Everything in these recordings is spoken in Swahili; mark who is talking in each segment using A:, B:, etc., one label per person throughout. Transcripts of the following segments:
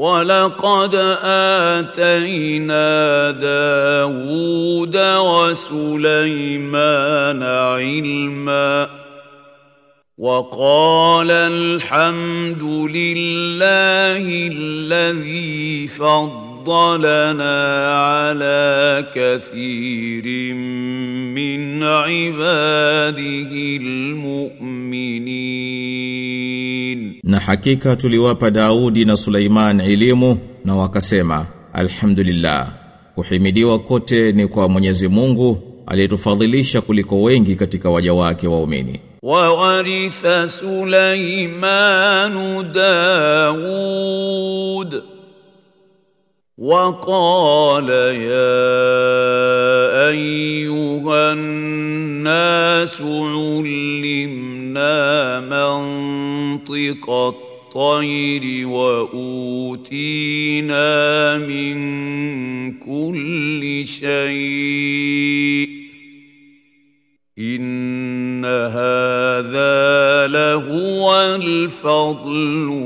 A: ولقد آتينا داود وسليمان علما وقال الحمد لله الذي فضلنا على كثير من عباده المؤمنين
B: Na hakika tuliwapa Daudi na Suleiman elimu na wakasema Alhamdulillah kuhimidiwa kote ni kwa Mwenyezi Mungu aliyetufadhilisha kuliko wengi katika waja wake waumini
A: وورث سليمان داود وقال يا أيها الناس علمنا منطق الطير وأوتينا من كل شيء إن هذا لهو الفضل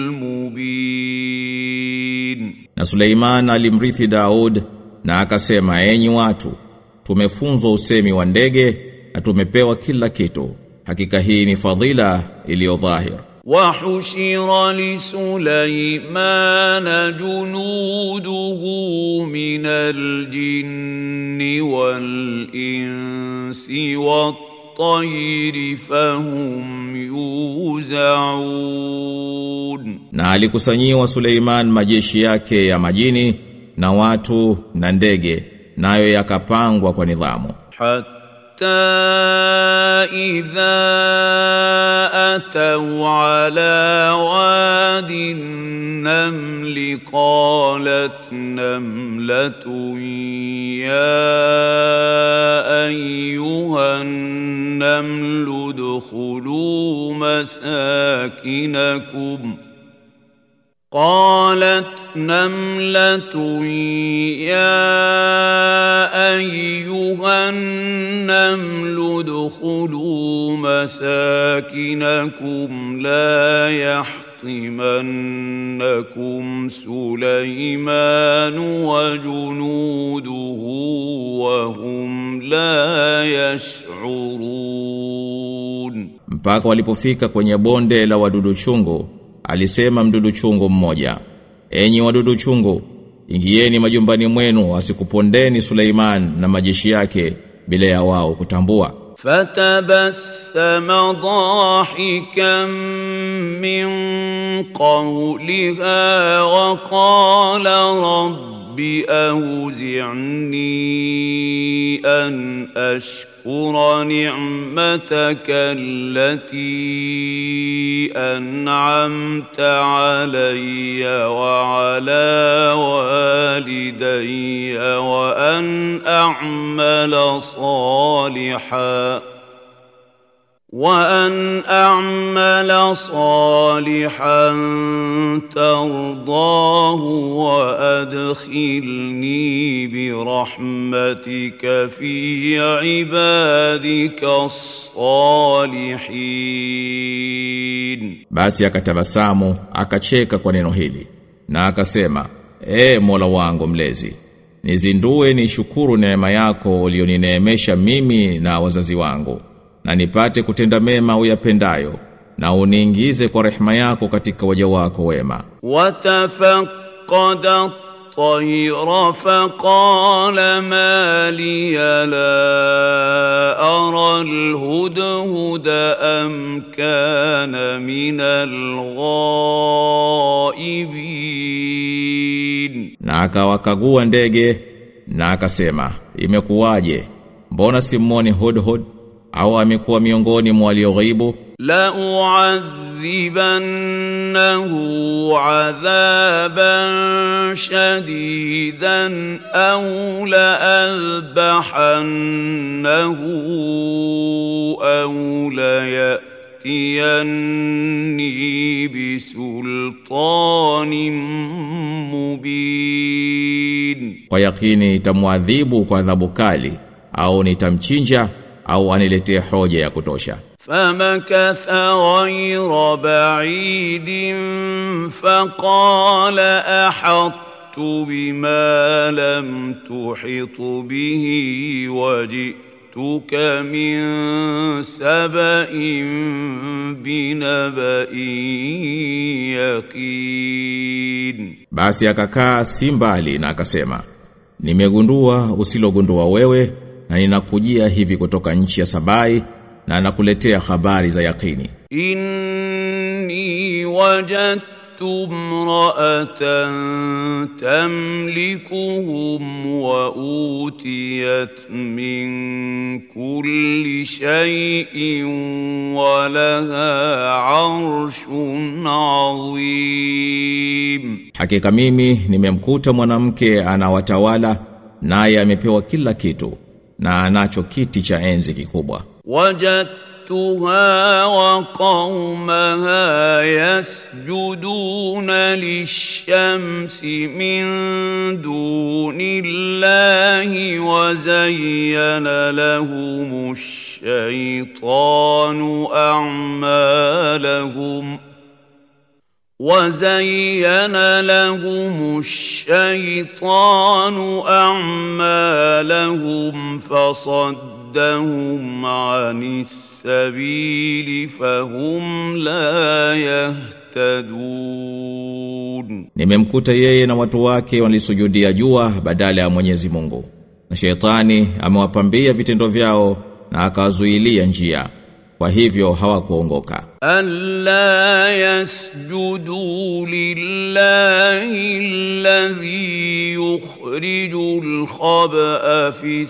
A: المبين
B: Na Suleiman alimrithi Daud na akasema enyi watu tumefunzwa usemi wa ndege na tumepewa kila kitu hakika hii ni fadhila iliyo dhahir
A: وحشر لسليمان جنوده من الجن والإنس والطير فهم يوزعون
B: na alikusanyiwa Suleiman majeshi yake ya majini na watu na ndege nayo yakapangwa kwa nidhamu
A: حتى إذا أتوا على واد النمل قالت نملة يا أيها النمل ادخلوا مساكنكم قالت نملة يا أيها النمل ادخلوا مساكنكم لا يحطمنكم سليمان وجنوده وهم لا يشعرون
B: mpaka walipofika kwenye bonde la wadudu chungu alisema mdudu chungu mmoja enyi wadudu chungu ingieni majumbani mwenu asikupondeni Suleiman na majeshi yake bila ya wao kutambua
A: فتبسم ضاحكا من قولها وقال رب أوزعني أن أشكر نعمتك التي أنعمت علي وعلى والدي وأن أعمل صالحاً وأن أعمل صالحا ترضاه وأدخلني برحمتك في عبادك الصالحين
B: basi akatabasamu akacheka kwa neno hili na akasema e Mola wangu mlezi nizindue ni shukuru neema yako ulionineemesha mimi na wazazi wangu na nipate kutenda mema uyapendayo na uniingize kwa rehema yako katika waja wako wema
A: وتفقد الطير فقال ما لي لا أرى الهدهد أم كان من الغائبين
B: na akawakagua ndege na akasema imekuwaje mbona simuoni hudhud au amekuwa miongoni mwa walioghaibu
A: لأعذبنه عذابا شديدا أو لأذبحنه أو ليأتيني بسلطان مبين
B: kwa yakini itamwadhibu kwa adhabu kali au nitamchinja au aniletee hoja ya kutosha
A: فمكث غير بعيد فقال احطت بما لم تحط به وجئتك من سبا بنبا يقين
B: Basi akakaa si mbali na akasema, nimegundua usilogundua wewe na ninakujia hivi kutoka nchi ya Sabai na nakuletea habari za yakini.
A: إني وجدت امرأة تملكهم وأوتيت من كل شيء ولها عرش عظيم
B: Hakika mimi nimemkuta mwanamke anawatawala naye amepewa kila kitu na anacho kiti cha enzi kikubwa.
A: وجدتها وقومها يسجدون للشمس من دون الله وزين لهم الشيطان أعمالهم وزين لهم الشيطان أعمالهم فصدهم عن السبيل فهم لا يهتدون
B: Nimemkuta yeye na watu wake walisujudia jua badala ya Mwenyezi Mungu. Na shetani amewapambia vitendo vyao na akawazuilia njia. Kwa hivyo hawakuongoka.
A: ألا يسجدوا لله الذي يخرج الخبأ في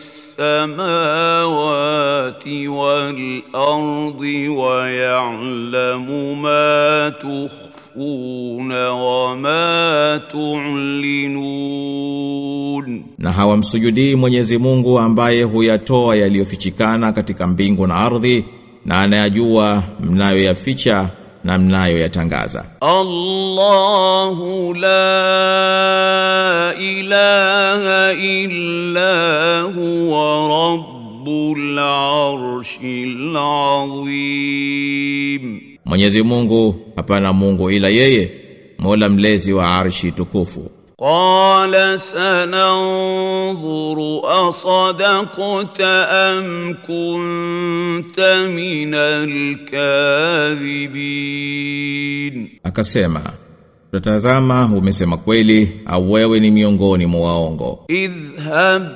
A: السماوات والأرض ويعلم ما تخفون وما تعلنون
B: Na hawamsujudii Mwenyezi Mungu ambaye huyatoa yaliyofichikana katika mbingu na ardhi na anayajua mnayoyaficha na mnayoyatangaza.
A: الله لا إله إلا هو رب العرش العظيم
B: Mwenyezi Mungu hapana Mungu ila yeye, Mola mlezi wa arshi tukufu.
A: قال سننظر أصدقت أم كنت من الكاذبين
B: Akasema, "Tutazama umesema kweli au wewe ni miongoni mwa waongo."
A: اذهب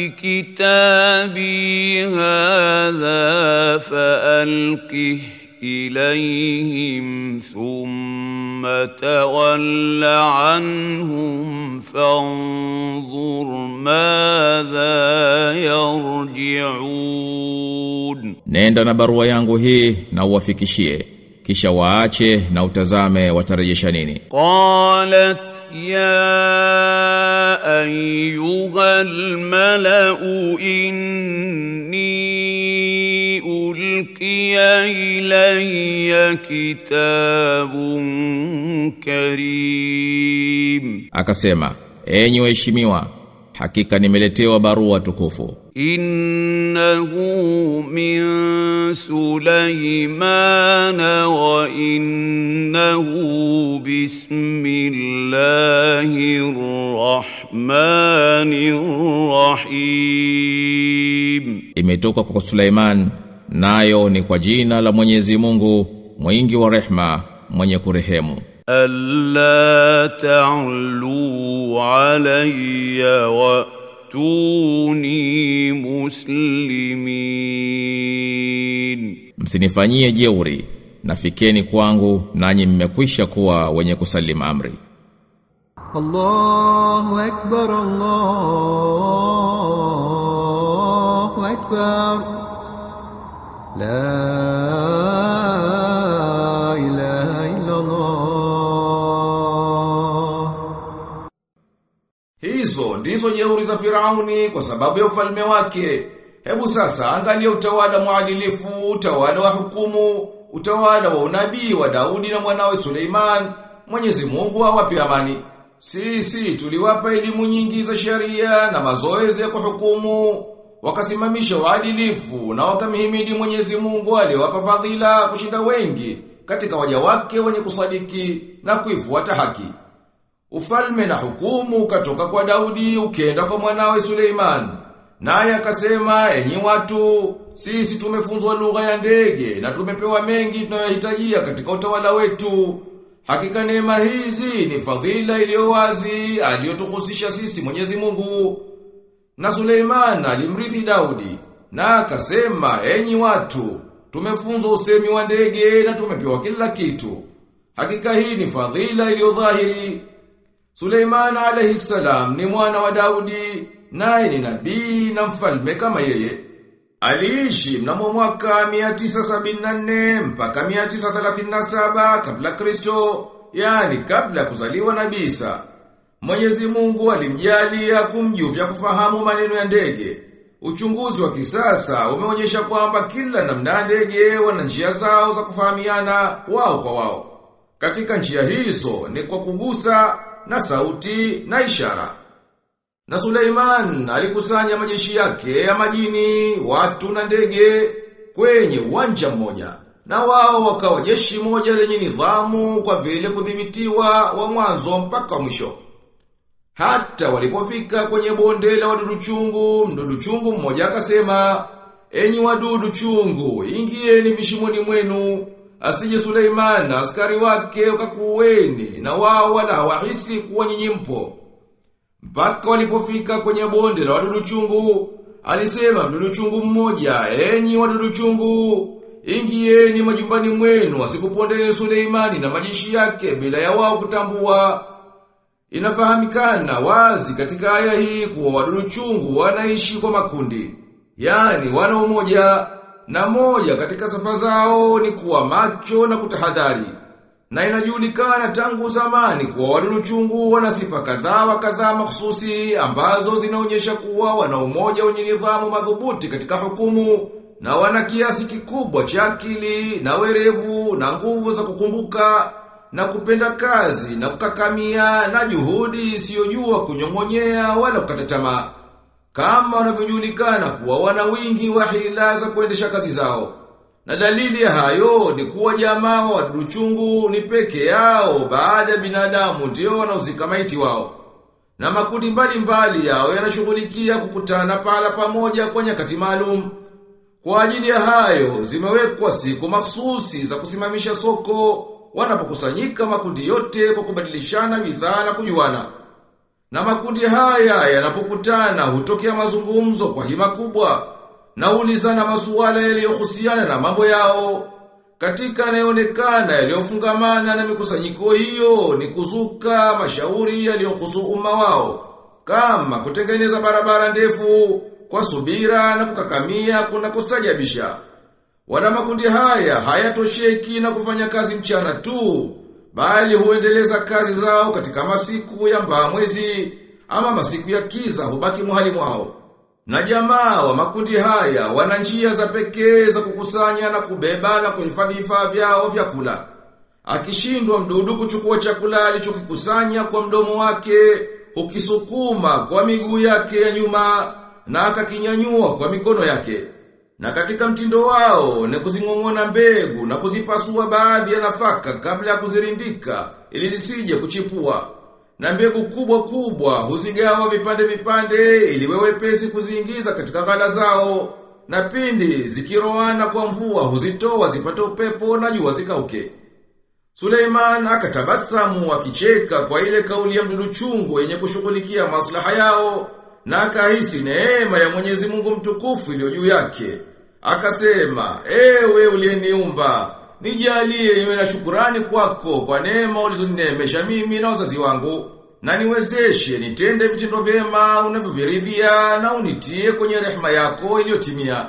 A: بكتابي هذا فألقه إليهم ثم تول عنهم فانظر ماذا يرجعون
B: Nenda na barua yangu hii na uwafikishie, kisha waache na utazame watarejesha nini.
A: قالت يا أيها الملأ إني ألقي إلي كتاب كريم
B: Akasema, "Enyi waheshimiwa, hakika nimeletewa barua tukufu.
A: إنه من سليمان وإنه بسم الله الرحمن الرحيم
B: Imetoka kwa Suleiman, nayo ni kwa jina la Mwenyezi Mungu, mwingi wa rehma, mwenye kurehemu."
A: ألا تعلوا علي وأتوني مسلمين
B: Msinifanyie jeuri, nafikeni kwangu nanyi mmekwisha kuwa wenye kusalimu amri.
C: الله أكبر الله أكبر لا إله إلا الله
D: Hizo ndizo jeuri za Firauni kwa sababu ya ufalme wake. Hebu sasa angalia utawala mwadilifu, utawala wa hukumu, utawala wa unabii wa Daudi na mwanawe Suleiman. Mwenyezi Mungu awape amani. Sisi tuliwapa elimu nyingi za sheria na mazoezi ya kuhukumu. wakasimamisha uadilifu na wakamhimidi Mwenyezi Mungu aliyowapa fadhila kushinda wengi katika waja wake wenye kusadiki na kuifuata haki. Ufalme na hukumu ukatoka kwa Daudi ukenda kwa mwanawe Suleiman. Naye akasema, enyi watu, sisi tumefunzwa lugha ya ndege na tumepewa mengi tunayohitajia katika utawala wetu. Hakika neema hizi ni fadhila iliyo wazi aliyotuhusisha sisi Mwenyezi Mungu. Na Suleiman alimrithi Daudi na akasema, enyi watu, tumefunzwa usemi wa ndege na tumepewa kila kitu. Hakika hii ni fadhila iliyo dhahiri. Suleiman alayhi salam ni mwana wa Daudi, naye ni nabii na mfalme kama yeye. Aliishi mnamo mwaka 974 mpaka 937 kabla Kristo, yani kabla kuzaliwa Nabii Isa. Mwenyezi Mungu alimjalia kumjuvya kufahamu maneno ya ndege. Uchunguzi wa kisasa umeonyesha kwamba kila namna ya ndege wana njia zao za kufahamiana wao kwa wao. Katika njia hizo ni kwa kugusa na sauti na ishara. Na Suleiman alikusanya majeshi yake ya majini, watu na ndege kwenye uwanja mmoja. Na wao wakawa jeshi moja lenye nidhamu kwa vile kudhibitiwa wa mwanzo mpaka wa mwisho. Hata walipofika kwenye bonde la wadudu chungu, mdudu chungu mmoja akasema, "Enyi wadudu chungu, ingieni vishimoni mwenu." Asije Suleiman na askari wake wakakuweni na wao wala hawahisi kuwa nyinyi mpo. Mpaka walipofika kwenye bonde la wadudu chungu, alisema mdudu chungu mmoja, "Enyi wadudu chungu, ingieni majumbani mwenu, asikupondeni Suleimani na majeshi yake bila ya wao kutambua." Inafahamikana wazi katika aya hii kuwa wadudu chungu wanaishi kwa makundi. Yaani wana umoja na moja katika sifa zao ni kuwa macho na kutahadhari. Na inajulikana tangu zamani kuwa wadudu chungu wana sifa kadhaa wa kadhaa mahsusi ambazo zinaonyesha kuwa wana umoja wenye nidhamu madhubuti katika hukumu na wana kiasi kikubwa cha akili na werevu na nguvu za kukumbuka na kupenda kazi na kukakamia na juhudi isiyojua kunyong'onyea wala kukata tamaa kama wanavyojulikana kuwa wana wingi wa hila za kuendesha kazi zao. Na dalili ya hayo ni kuwa jamaa wa wadudu chungu ni peke yao baada ya binadamu ndio wanaozika maiti wao. Na makundi mbalimbali yao yanashughulikia kukutana pala pamoja kwa nyakati maalum. Kwa ajili ya hayo zimewekwa siku mahsusi za kusimamisha soko wanapokusanyika makundi yote kwa kubadilishana bidhaa na kujuana. Na makundi haya yanapokutana hutokea mazungumzo kwa hima kubwa na ulizana masuala yaliyohusiana na mambo yao. Katika yanayoonekana yaliyofungamana na mikusanyiko hiyo ni kuzuka mashauri yaliyohusu umma wao. Kama kutengeneza barabara ndefu kwa subira na kukakamia kuna kustajabisha. Wana makundi haya hayatosheki na kufanya kazi mchana tu, bali huendeleza kazi zao katika masiku ya mbaa mwezi ama masiku ya kiza hubaki muhali mwao. Na jamaa wa makundi haya wana njia za pekee za kukusanya na kubeba na kuhifadhi vifaa vyao vya kula. Akishindwa mdudu kuchukua chakula alichokikusanya kwa mdomo wake, hukisukuma kwa miguu yake ya nyuma na akakinyanyua kwa mikono yake. Na katika mtindo wao ni kuzingong'ona mbegu na kuzipasua baadhi ya nafaka kabla ya kuzirindika ili zisije kuchipua. Na mbegu kubwa kubwa huzigawa vipande vipande ili wewepesi kuziingiza katika ghala zao. Na pindi zikiroana kwa mvua huzitoa zipate upepo na jua zikauke. Suleiman akatabasamu akicheka kwa ile kauli ya mdudu chungu yenye kushughulikia maslaha yao na akahisi neema ya Mwenyezi Mungu mtukufu iliyo juu yake. Akasema, ewe uliyeniumba, nijalie niwe na shukurani kwako kwa neema ulizonineemesha mimi na wazazi wangu, na niwezeshe nitende vitendo vyema unavyoviridhia na unitie kwenye rehema yako iliyotimia.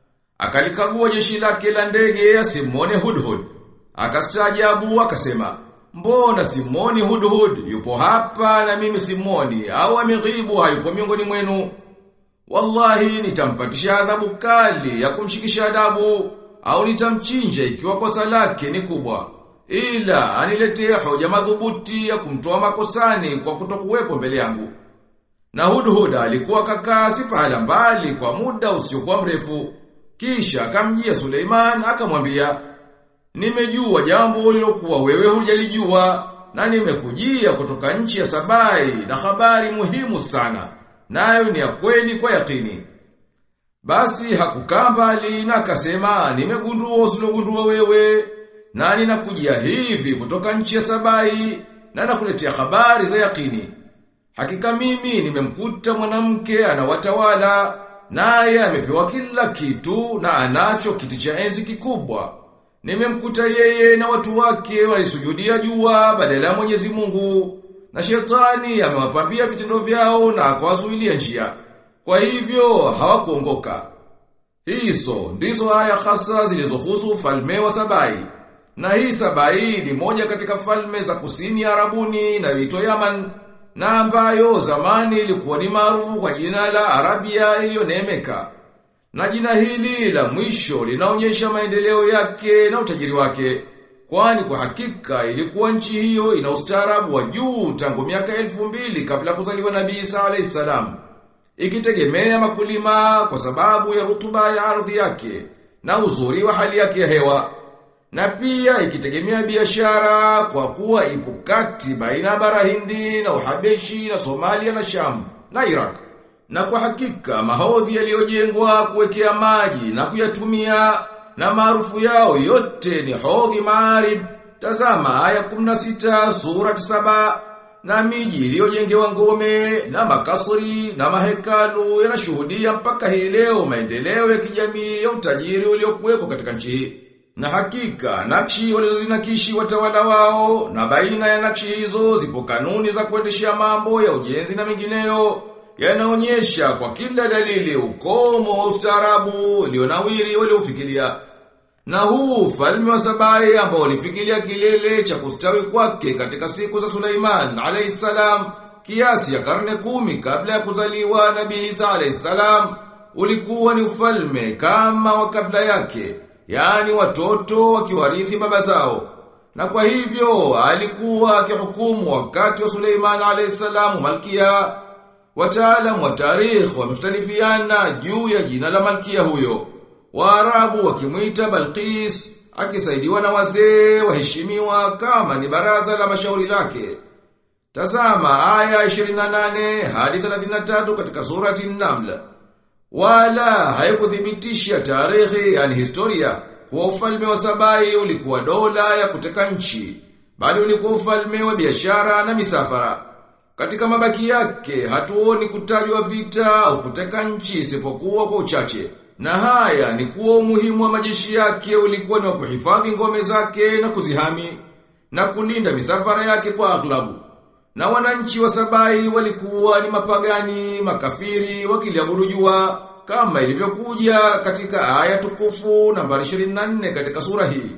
D: Akalikagua jeshi lake la ndege ya Simone Hudhud. Akastaajabu akasema, Mbona Simoni Hudhud yupo hapa na mimi Simoni au ameghibu hayupo miongoni mwenu? Wallahi nitampatisha adhabu kali ya kumshikisha adabu au nitamchinja ikiwa kosa lake ni kubwa. Ila aniletee hoja madhubuti ya kumtoa makosani kwa kutokuwepo mbele yangu. Na Hudhud alikuwa kakaa si pahala mbali kwa muda usiokuwa mrefu. Kisha akamjia Suleiman akamwambia, "Nimejua jambo lilokuwa wewe hujalijua na nimekujia kutoka nchi ya Sabai na habari muhimu sana. Nayo ni ya kweli kwa yakini." Basi hakukaa mbali na akasema, "Nimegundua usilogundua wewe na ninakujia hivi kutoka nchi ya Sabai na nakuletea habari za yakini." Hakika mimi nimemkuta mwanamke anawatawala naye amepewa kila kitu na anacho kiti cha enzi kikubwa. Nimemkuta yeye na watu wake walisujudia jua badala ya Mwenyezi Mungu na shetani amewapambia vitendo vyao na akawazuilia njia. Kwa hivyo hawakuongoka. Hizo ndizo aya hasa zilizohusu ufalme wa Sabai. Na hii Sabai ni moja katika falme za kusini ya Arabuni inayoitwa Yaman na ambayo zamani ilikuwa ni maarufu kwa jina la Arabia iliyonemeka. Na jina hili la mwisho linaonyesha maendeleo yake na utajiri wake. Kwani kwa hakika ilikuwa nchi hiyo ina ustaarabu wa juu tangu miaka elfu mbili kabla kuzaliwa Nabii Isa alayhi salam. Ikitegemea makulima kwa sababu ya rutuba ya ardhi yake na uzuri wa hali yake ya hewa. Na pia ikitegemea biashara kwa kuwa ipo kati baina ya bara Hindi na Uhabeshi na Somalia na Sham na Iraq. Na kwa hakika mahodhi yaliyojengwa kuwekea maji na kuyatumia na maarufu yao yote ni hodhi maarib. Tazama aya 16 sura 7 na miji iliyojengewa ngome na makasri na mahekalu yanashuhudia mpaka hii leo maendeleo ya kijamii ya utajiri uliokuwepo katika nchi hii. Na hakika nakshi walizozinakishi watawala wao na baina ya nakshi hizo zipo kanuni za kuendeshea mambo ya ujenzi na mengineyo yanaonyesha kwa kila dalili ukomo wa ustaarabu ulionawiri waliofikiria. Na huu ufalme wa Sabai ambao ulifikiria kilele cha kustawi kwake katika siku za Suleiman alayhi salam kiasi ya karne kumi kabla ya kuzaliwa Nabii Isa alayhi salam ulikuwa ni ufalme kama wa kabla yake yani watoto wakiwarithi baba zao. Na kwa hivyo alikuwa akihukumu wakati wa Suleiman alayhisalam malkia. Wataalamu wa tarikh wamekhtalifiana juu ya jina la malkia huyo. Waarabu wakimwita Balqis akisaidiwa na wazee waheshimiwa kama ni baraza la mashauri lake. Tazama aya 28 hadi 33 katika surati An-Naml. Wala haikuthibitisha tarehe yani historia kuwa ufalme wa Sabai ulikuwa dola ya kuteka nchi, bali ulikuwa ufalme wa biashara na misafara. Katika mabaki yake hatuoni kutajwa vita au kuteka nchi isipokuwa kwa uchache. Na haya ni kuwa umuhimu wa majeshi yake ulikuwa ni wa kuhifadhi ngome zake na kuzihami na kulinda misafara yake kwa aghlabu. Na wananchi wa Sabai walikuwa ni mapagani, makafiri, wakiliabudu jua kama ilivyokuja katika aya tukufu nambari 24 katika sura hii.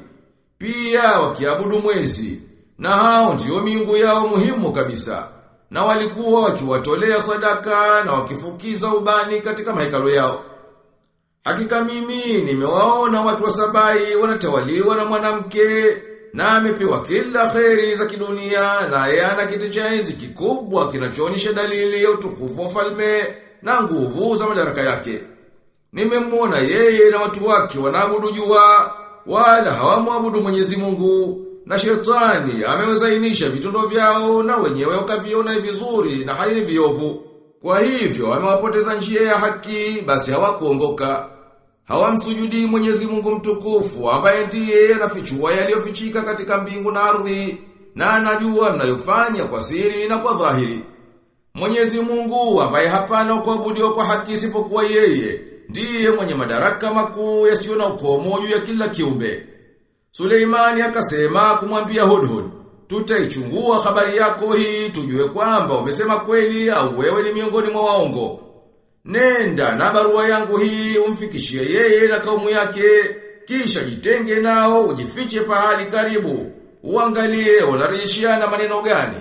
D: Pia wakiabudu mwezi, na hao ndio miungu yao muhimu kabisa. Na walikuwa wakiwatolea sadaka na wakifukiza ubani katika mahekalo yao. Hakika mimi nimewaona watu wa Sabai wanatawaliwa na mwanamke na amepewa kila kheri za kidunia na yana kiti cha enzi kikubwa kinachoonyesha dalili ya utukufu wa falme na nguvu za madaraka yake. Nimemwona yeye na watu wake wanaabudu jua wala hawamwabudu Mwenyezi Mungu na shetani amewazainisha vitendo vyao na wenyewe wakaviona vizuri na hali ni viovu. Kwa hivyo amewapoteza njia ya haki basi hawakuongoka. Hawamsujudi Mwenyezi Mungu mtukufu ambaye ndiye anafichua yaliyofichika katika mbingu na ardhi na anajua mnayofanya kwa siri na kwa dhahiri. Mwenyezi Mungu ambaye hapana kuabudiwa kwa haki isipokuwa yeye ndiye mwenye madaraka makuu yasiyo na ukomo juu ya kila kiumbe. Suleimani akasema kumwambia Hudhud, tutaichungua habari yako hii tujue kwamba umesema kweli au wewe ni miongoni mwa waongo. Nenda na barua yangu hii umfikishie yeye na kaumu yake, kisha jitenge nao ujifiche pahali karibu. Uangalie wanarejeshiana maneno gani.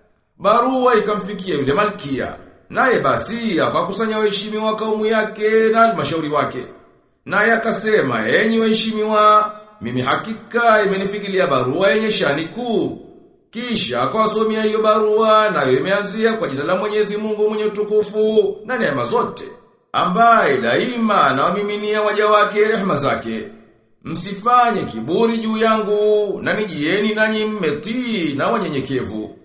D: Barua ikamfikia yule malkia. Naye basi akakusanya waheshimiwa wa kaumu yake na halmashauri wake. Naye akasema, "Enyi waheshimiwa, mimi hakika imenifikilia barua yenye shani kuu. Kisha akawasomea hiyo barua nayo imeanzia kwa jina la Mwenyezi Mungu mwenye utukufu na neema zote ambaye daima anawamiminia waja wake rehema zake. Msifanye kiburi juu yangu na nijieni nanyi mmetii na wanyenyekevu.